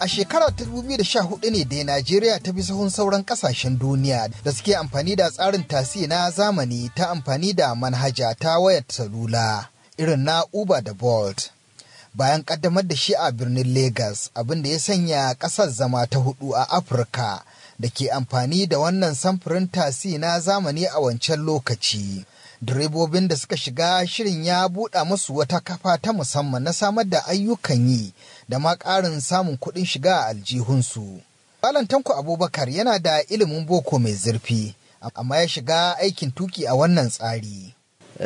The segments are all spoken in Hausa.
A shekarar 2014 ne da Najeriya ta bi sahun sauran kasashen duniya da suke amfani da tsarin tasi na zamani ta amfani da manhaja ta wayar salula irin na Uber da Bolt. Bayan kaddamar da shi a birnin Lagos abin da ya sanya ƙasar zama ta hudu a Afirka da ke amfani da wannan samfurin tasi na zamani a wancan lokaci. direbobin da suka shiga shirin ya buɗa musu wata kafa ta musamman na samar da ayyukan yi da ma ƙarin samun kuɗin shiga a aljihunsu. Malam Tanko Abubakar yana da ilimin boko mai zurfi, amma ya shiga aikin tuki a wannan tsari.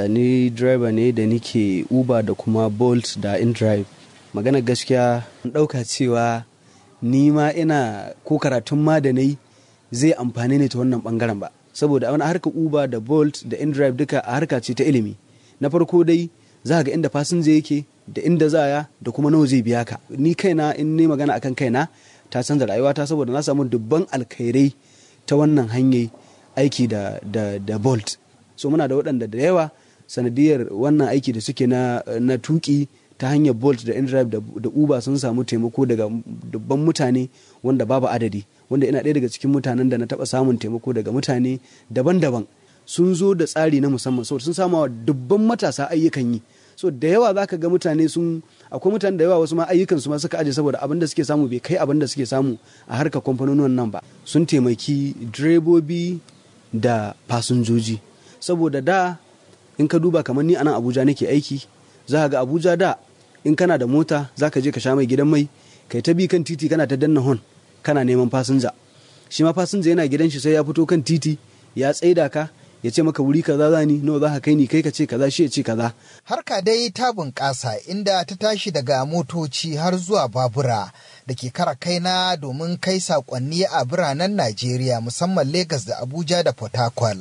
Ni driver ne da nike Uber da kuma Bolt da InDrive. Magana gaskiya ɗauka cewa ni ma ina ko karatun ma da nai zai amfani ne ta wannan ɓangaren ba. saboda a harkar uber da bolt da indrive duka a harka ce ta ilimi na farko dai za ga inda fasinja yake da inda za ya da kuma nawa zai biya ka ni kaina in ne magana akan kaina ta canza rayuwata saboda na samu dubban alkhairai ta wannan hanyar aiki da, da, da bolt so muna da waɗanda da yawa sanadiyar wannan aiki da suke na, na tuki ta hanyar bolt da indrive da, da uber sun samu taimako daga dubban mutane wanda babu adadi wanda ina ɗaya daga cikin mutanen da na taɓa samun taimako daga mutane daban-daban sun zo da tsari na musamman saboda sun sama dubban matasa ayyukan yi so da yawa zaka ga mutane sun akwai mutane da yawa wasu ma ayyukan su ma suka aje saboda abin da suke samu bai kai abin da suke samu a harkar kamfanonin nan ba sun taimaki direbobi da fasinjoji saboda da in ka duba kamar ni anan abuja nake aiki za ga abuja da in kana da mota za ka je ka sha mai gidan mai kai ta bi kan titi kana ta danna hon kana neman fasinja shi ma fasinja yana gidan shi sai ya fito kan titi ya tsaida ka ya ce maka wuri kaza zani nawa za ka kai ni kai ka ce kaza shi ya ce kaza harka dai ta bunƙasa inda ta tashi daga motoci har zuwa babura da ke kara kaina domin kai saƙonni a biranen Najeriya musamman Legas da Abuja da Port Harcourt.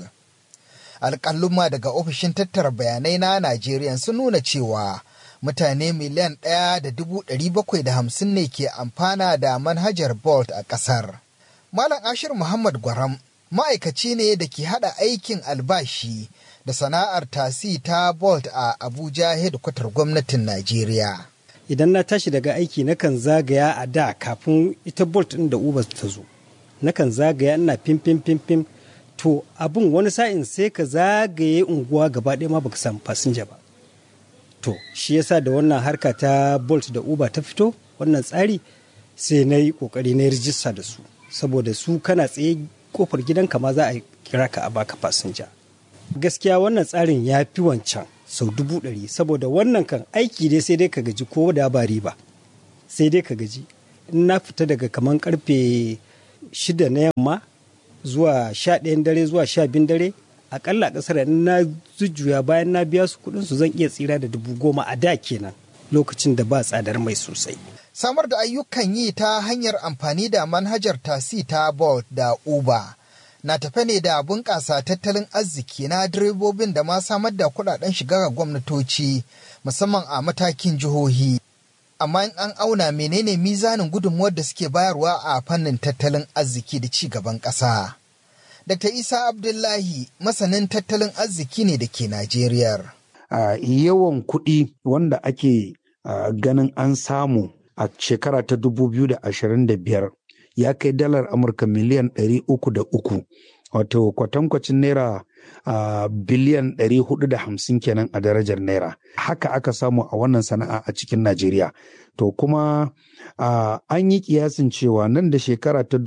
Alƙaluma daga ofishin tattara bayanai na Najeriya sun nuna cewa mutane miliyan ɗaya da dubu ɗari bakwai da hamsin ne ke amfana da manhajar Bolt a ƙasar. Malam Ashir Muhammad Gwaram ma'aikaci ne da ke haɗa aikin albashi da sana'ar tasi ta Bolt a Abuja hedkwatar gwamnatin Najeriya. Idan na tashi daga aiki nakan zagaya a da kafin ita Bolt ɗin da Uber ta zo. Nakan zagaya ina fim fim fim fim to abin wani sa'in sai ka zagaye unguwa gaba ɗaya ma baka samu fasinja ba. To, shi yasa da wannan harka ta Bolt da Uber ta fito, wannan tsari sai na yi ƙoƙari na rijista da su. Saboda su kana tsaye kofar gidanka ma za a kira ka a baka fasinja. Gaskiya wannan tsarin ya fi wancan sau dubu ɗari saboda wannan kan aiki dai sai dai ka gaji ko da ba riba. Sai dai ka gaji. In na fita daga kaman karfe shida na yamma zuwa sha ɗayan dare zuwa sha biyun dare akalla kasar na jujjuya bayan na biya su kudin su zan iya tsira da dubu goma a da kenan lokacin da ba tsadar mai sosai. Samar da ayyukan yi ta hanyar amfani da manhajar tasi ta Bolt da Uber na tafe ne da bunƙasa tattalin arziki na direbobin da ma samar da kuɗaɗen shiga ga gwamnatoci musamman a matakin jihohi. Amma in an auna menene mizanin gudunmuwar da suke bayarwa a fannin tattalin arziki da ci gaban ƙasa. Dr. Isa Abdullahi masanin tattalin arziki ne da ke Najeriya. Uh, yawan kuɗi wanda ake uh, ganin an samu a shekara ta 2025 ya kai dalar Amurka miliyan 303 wato kwatankwacin naira uh, biliyan 450 kenan a darajar naira. Haka aka samu a wannan sana'a a cikin Najeriya. To kuma an yi kiyasin cewa nan da shekara ta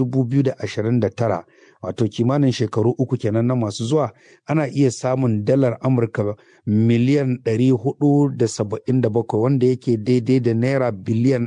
2029 wato kimanin shekaru uku kenan na masu zuwa ana iya samun dalar amurka miliyan 477 wanda yake daidai da naira biliyan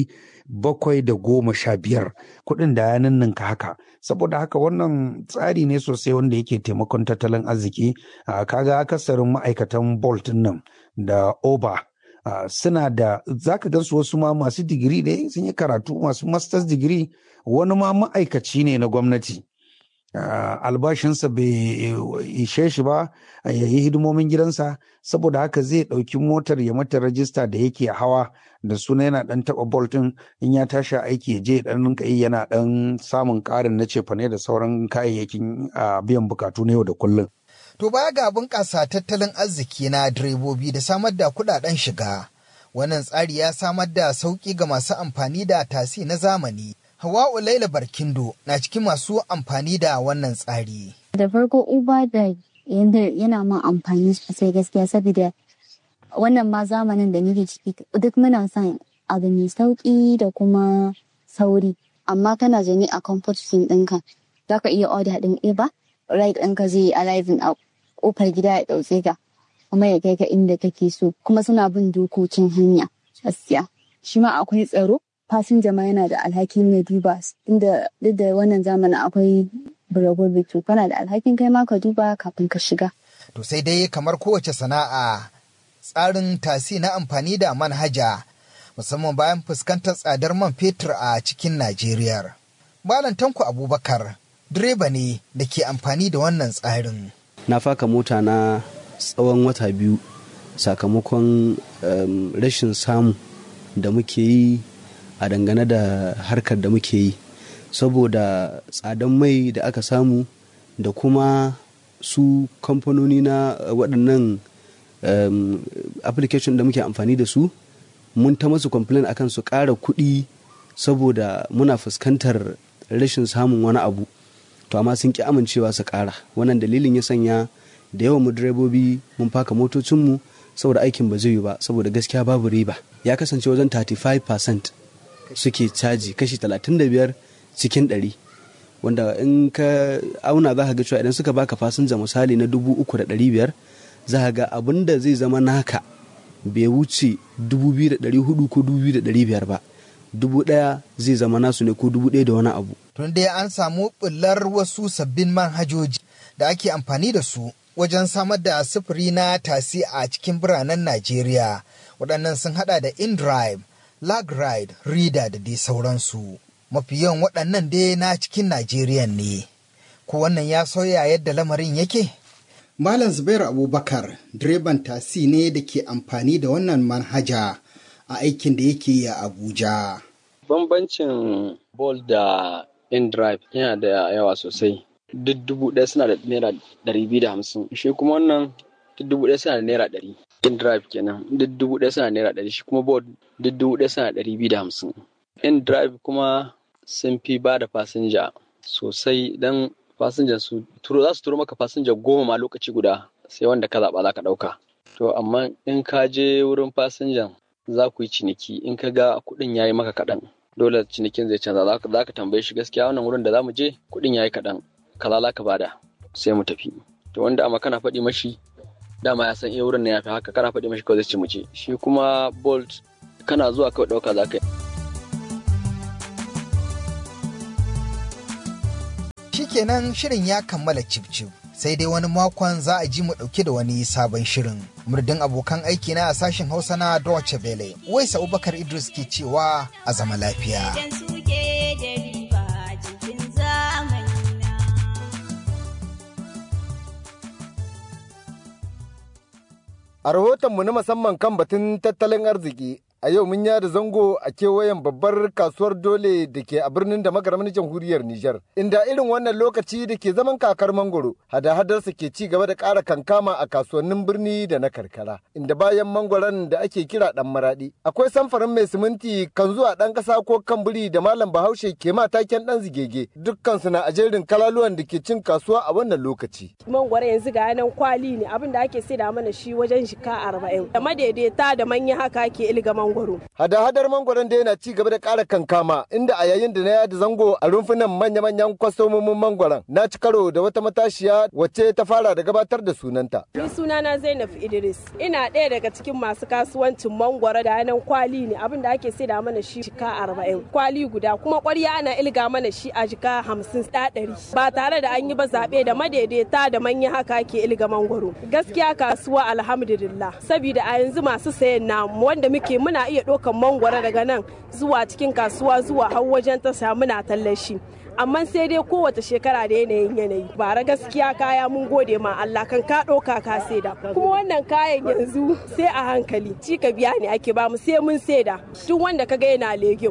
715 kuɗin da ya ninninka haka saboda haka wannan tsari ne sosai wanda yake taimakon tattalin arziki kaga akasarin ma'aikatan bolt nan da oba Uh, suna da zaka gansu wasu ma masu digiri ne sun yi karatu masu masters digiri wani ma ma'aikaci ne na gwamnati uh, albashinsa bai ishe shi ba ya yi hidimomin gidansa saboda haka zai ɗauki motar ya mata rajista da yake hawa da suna yana ɗan taɓa boltin in ya tashi aiki ya je ɗan rinka yi yana ɗan samun ƙarin na cefane da sauran kayayyakin uh, biyan bukatu na yau da kullum. To baya ga bunƙasa tattalin arziki na direbobi da samar da kuɗaɗen shiga, Wannan tsari ya samar da sauƙi ga masu amfani da tasi na zamani. Hawa'u Laila Barkindo na cikin masu amfani da wannan tsari. Da farko Uber da yana ma amfani sosai gaskiya saboda wannan ma zamanin da nake ciki duk muna son abu mai sauƙi da kuma sauri. Amma kana zane a comfort zone ɗinka za ka iya order ɗin Uber, ride ɗinka zai yi arriving a ƙofar gida ya ɗauke ka. kuma ya kai ka inda kake so kuma suna bin dokokin hanya gaskiya shi ma akwai tsaro fasinja ma yana da alhakin ya duba inda duk da wannan zamanin akwai buragobi to kana da alhakin kai ma ka duba kafin ka shiga to sai dai kamar kowace sana'a tsarin tasi na amfani da manhaja musamman bayan fuskantar tsadar man fetur a cikin Najeriya. Malam Tanko Abubakar direba ne da ke amfani da wannan tsarin. Na faka mota na tsawon wata biyu sakamakon um, rashin samu da muke yi a dangane da harkar da muke yi saboda tsadan mai da aka samu da kuma su kamfanoni na waɗannan um, application da muke amfani da su mun ta masu complain akan su ƙara kuɗi saboda muna fuskantar rashin samun wani abu to amma sun ƙi amincewa su ƙara wannan dalilin ya sanya da yawan mu direbobi mun faka motocinmu saboda aikin ba zai yi ba saboda gaskiya babu riba ya kasance wajen 35% suke caji kashi 35 cikin 100 wanda in ka auna za ka ga cewa idan suka baka fasinja misali na 3,500 za ka ga abin da zai zama naka bai wuce 2,400 ko 2,500 ba dubu ɗaya zai zama nasu ne ko dubu ɗaya da wani abu. Tun dai an samu ɓullar wasu sabbin manhajoji da ake amfani da su wajen samar da sufuri na tasi a cikin biranen Najeriya. Waɗannan sun haɗa da InDrive, LagRide, Reader da dai sauransu. Mafi yawan waɗannan dai na cikin Najeriya ne. Ko wannan ya sauya yadda lamarin yake? Malam Zubairu Abubakar, direban tasi ne da ke amfani da wannan manhaja a aikin da yake yi a Abuja. Bambancin Bol da InDrive yana da yawa sosai. duk dubu ɗaya suna da naira ɗari biyu da hamsin shi kuma wannan duk dubu ɗaya suna da naira ɗari in drive kenan duk dubu ɗaya suna da naira ɗari shi kuma board duk dubu ɗaya suna da ɗari biyu da hamsin in drive kuma sun fi ba da fasinja sosai dan fasinjan su turo za su turo maka fasinja goma ma lokaci guda sai wanda ka zaɓa za ka ɗauka to amma in ka je wurin fasinjan za ku yi ciniki in ka ga kuɗin ya yi maka kaɗan dole cinikin zai canza za ka tambaye shi gaskiya wannan wurin da za mu je kuɗin ya yi kaɗan kaza za ka bada sai mu tafi to wanda amma kana faɗi mashi dama ya san iya wurin na yafi haka kana faɗi mashi kawai zai ci mu ce shi kuma bolt kana zuwa kawai ɗauka za ka yi Shikenan shirin ya kammala cif sai dai wani makon za a ji mu ɗauke da wani sabon shirin. Murdin abokan aiki na a sashen Hausa na Deutsche Welle, Waisa Abubakar Idris ke cewa a zama lafiya. A rahotonmu na musamman kan batun tattalin arziki, a yau mun yada zango a kewayen babbar kasuwar dole da ke a birnin da magaramin jamhuriyar Nijar, inda irin wannan lokaci da ke zaman kakar mangoro, hada-hadarsa ke ci gaba da ƙara kankama a kasuwannin birni da na karkara, inda bayan mangoron da ake kira ɗan maraɗi. Akwai samfarin mai siminti kan zuwa ɗan ƙasa ko kan biri da malam bahaushe ke mataken ɗan zigege, dukkansu na a jerin kalaluwan da ke cin kasuwa a wannan lokaci. Mangwaro yanzu ga yanan kwali ne abin da ake saida mana shi wajen shika arba'in. Da madaidaita da manya haka ke ilga mangwaro. Hada-hadar mangwaron da yana ci gaba da ƙara kankama inda a yayin da na yada zango a rumfunan manya-manyan kwastomomin mangwaron na ci karo da wata matashiya wacce ta fara da gabatar da sunanta. Ni sunana Zainab Idris. Ina ɗaya daga cikin masu kasuwancin mangwaro da yanan kwali ne abin da ake saida mana shi jika arba'in. Kwali guda kuma ƙwarya ana ilga mana shi a jika hamsin ɗari. Ba tare da an yi ba zaɓe da madaidaita da manya haka ke ilga mangwaro. Gaskiya kasuwa alhamdulillah. Sabida a yanzu masu sayan namu wanda muke muna iya ɗaukan mangwaro daga nan zuwa cikin kasuwa zuwa har wajen tasha muna tallashi amma sai dai kowace shekara da yanayin yanayi bara gaskiya kaya mun gode ma Allah kan ka ɗauka ka saida kuma wannan kayan yanzu sai a hankali ci ka biya ne ake ba mu sai mun saida duk wanda ka ga yana legim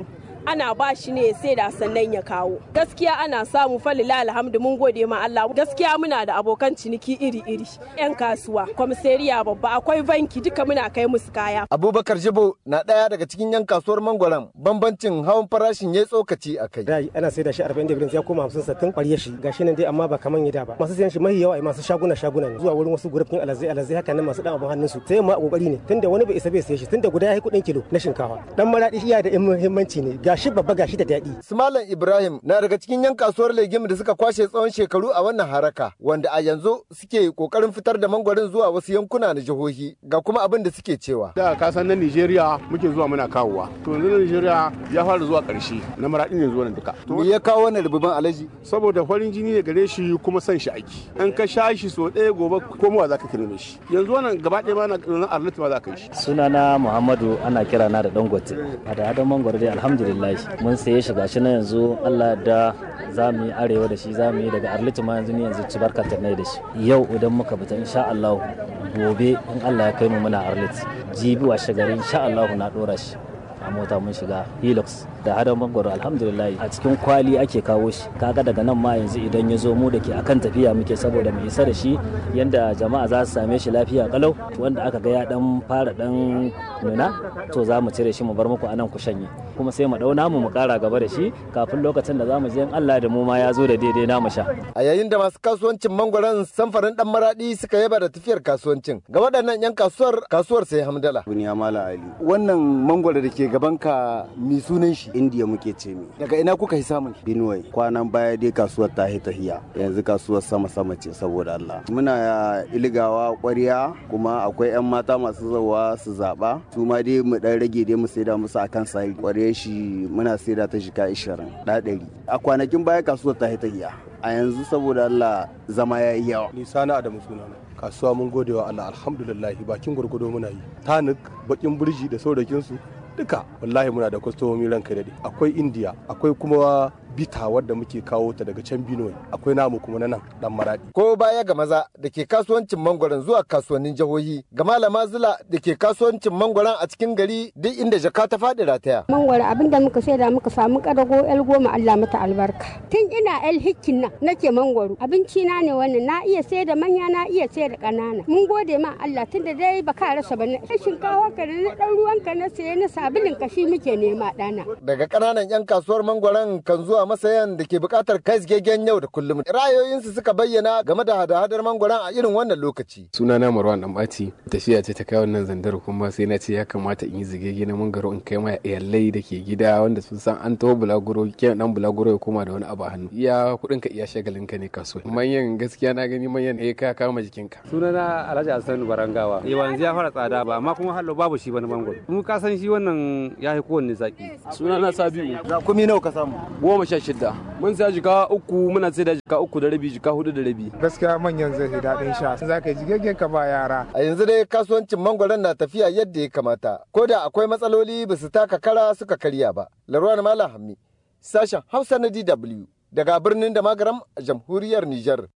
ana ba shi ne sai da sannan ya kawo gaskiya ana samu falila alhamdu mun gode ma Allah gaskiya muna da abokan ciniki iri-iri yan kasuwa kwamisariya babba akwai banki duka muna kai musu kaya abubakar jibo na ɗaya daga cikin yan kasuwar mangwaron bambancin hawan farashin ya tsokaci a kai da ana sai da shi 40 da ya koma 50 sattin ƙwarya shi gashi nan dai amma ba kaman yada ba masu sayan shi mahi yawa masu shaguna shaguna ne zuwa wurin wasu gurufin alazai alazai haka nan masu dan abun hannun su sai ma kokari ne tunda wani bai isa bai saye shi tunda guda yayi kuɗin kilo na shinkafa dan maradi iya da muhimmanci ne gashi babba gashi da daɗi Sumalan Ibrahim na daga cikin yan kasuwar legim da suka kwashe tsawon shekaru a wannan haraka wanda a yanzu suke kokarin fitar da mangwarin zuwa wasu yankuna na jihohi ga kuma abin da suke cewa da kasan na Nigeria muke zuwa muna kawowa to yanzu na Nigeria ya fara zuwa ƙarshe na maradi ne zuwa nan duka me ya kawo wannan rububin alaji saboda farin jini ne gare shi kuma son shi aiki an ka sha shi so ɗaya gobe komowa za ka kirme shi yanzu wannan gaba ɗaya ma na arlit ma za ka yi shi sunana muhammadu ana kira na da dangote a da hadon mangwaro dai alhamdulillah mun saye shi gashi na yanzu allah da za mu yi arewa da shi za mu yi daga arlit ma yanzu ni yanzu ci barkatar da shi yau idan muka fita insha allah gobe in allah ya kai mu muna arlit jibi washe gari insha allah na ɗora shi a mota mun shiga hilux da hadon mangwaro alhamdulillah a cikin kwali ake kawo shi kaga daga nan ma yanzu idan ya zo mu da ke akan tafiya muke saboda mu isa da shi yanda jama'a za su same shi lafiya kalau wanda aka ga ya dan fara dan nuna to za mu cire shi mu bar muku anan ku shanye kuma sai mu dauna mu mu kara gaba da shi kafin lokacin da za mu je in Allah da mu ma ya zo da daidai na mu sha a yayin da masu kasuwancin mangwaron samfarin dan maradi suka yaba da tafiyar kasuwancin ga waɗannan yan kasuwar kasuwar sai hamdala buniya mala ali wannan mangwaro da ke gaban ka mi sunan shi indiya muke ce mi daga ina kuka yi samun binuwai kwanan baya dai kasuwar ta hi tahiya yanzu kasuwar sama sama ce saboda Allah muna iligawa ƙwarya kuma akwai yan mata masu zawa su zaba su ma dai mu dan rage dai mu saida musu akan sai ƙwarya shi muna saida ta shika 20 da 100 a kwanakin baya kasuwar ta hi tahiya a yanzu saboda Allah zama ya yi yawa ni sana adamu sunana kasuwa mun gode wa Allah alhamdulillah bakin gurgudo muna yi tanik bakin burji da saurakin su duka wallahi muna da kwastomomi ranka daɗe akwai indiya akwai kuma bita wadda muke kawo ta daga can Benue akwai namu kuma na nan dan maradi ko baya ga maza da ke kasuwancin mangwaron zuwa kasuwannin jihohi ga malama zula da ke kasuwancin mangwaron a cikin gari duk inda jaka ta faɗi rataya mangwaro abin da muka saida muka samu kadago el goma Allah mata albarka tun ina el hikkin nan nake mangwaro abinci na ne wannan na iya saida manya na iya saida ƙanana mun gode ma Allah tunda dai baka rasa ba na shinkawa ka da na dan ruwan ka na saye na sabulin ka shi muke nema dana daga ƙananan yan kasuwar mangwaron kan zuwa masayan da ke buƙatar kai gegen yau da kullum ra'ayoyinsu suka bayyana game da hada-hadar mangwaron a irin wannan lokaci sunana marwan ɗanɓaci tafiya ce ta kai wannan zandar kuma sai na ce ya kamata in yi zigege na mangwaro in kai ma iyalai da ke gida wanda sun san an taho bulaguro kyan dan bulaguro ya koma da wani abu a hannu iya kuɗin ka iya shagalin ka ne kasuwa manyan gaskiya na gani manyan eh ka kama jikinka sunana alhaji hassan barangawa yanzu ya fara tsada ba amma kuma hallo babu shi wani mangwaro mu ka san shi wannan ya fi kowanne zaki sunana sabiu za kumi nawa ka samu goma sha shida mun sa jika uku muna sai da jika uku da rabi jika hudu da rabi gaskiya manyan zai fi daɗin sha za ka yi jigaggen ka ba yara a yanzu dai kasuwancin mangwaron na tafiya yadda ya kamata ko da akwai matsaloli ba su taka kara suka karya ba larwa malam hammi sashen hausa na dw daga birnin da magaram a jamhuriyar niger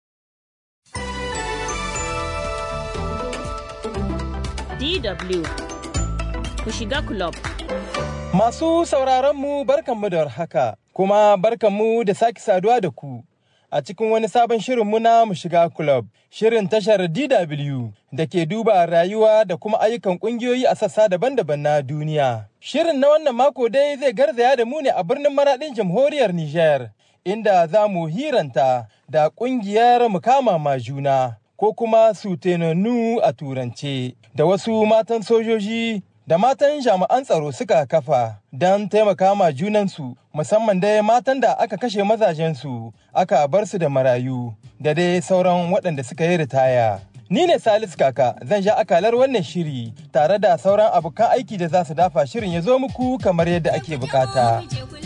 DW ku shiga club. Masu sauraronmu barkanmu da haka, kuma barkanmu da sake saduwa da ku a cikin wani sabon shirinmu na mu shiga club, shirin tashar DW da ke duba rayuwa da kuma ayyukan ƙungiyoyi a sassa daban-daban na duniya. Shirin na wannan mako dai zai garzaya da mu ne a birnin maraɗin jamhuriyar Nijar, inda za mu hiranta da ƙungiyar mukama ma juna. ko kuma sutenanu a turance da wasu matan sojoji da matan jami'an tsaro suka kafa don taimaka ma junansu musamman dai matan da aka kashe mazajensu aka bar su da marayu da dai sauran waɗanda suka yi ritaya. Ni ne Salisu Kaka zan sha akalar wannan shiri tare da sauran abokan aiki da za su dafa shirin ya zo muku kamar yadda ake bukata.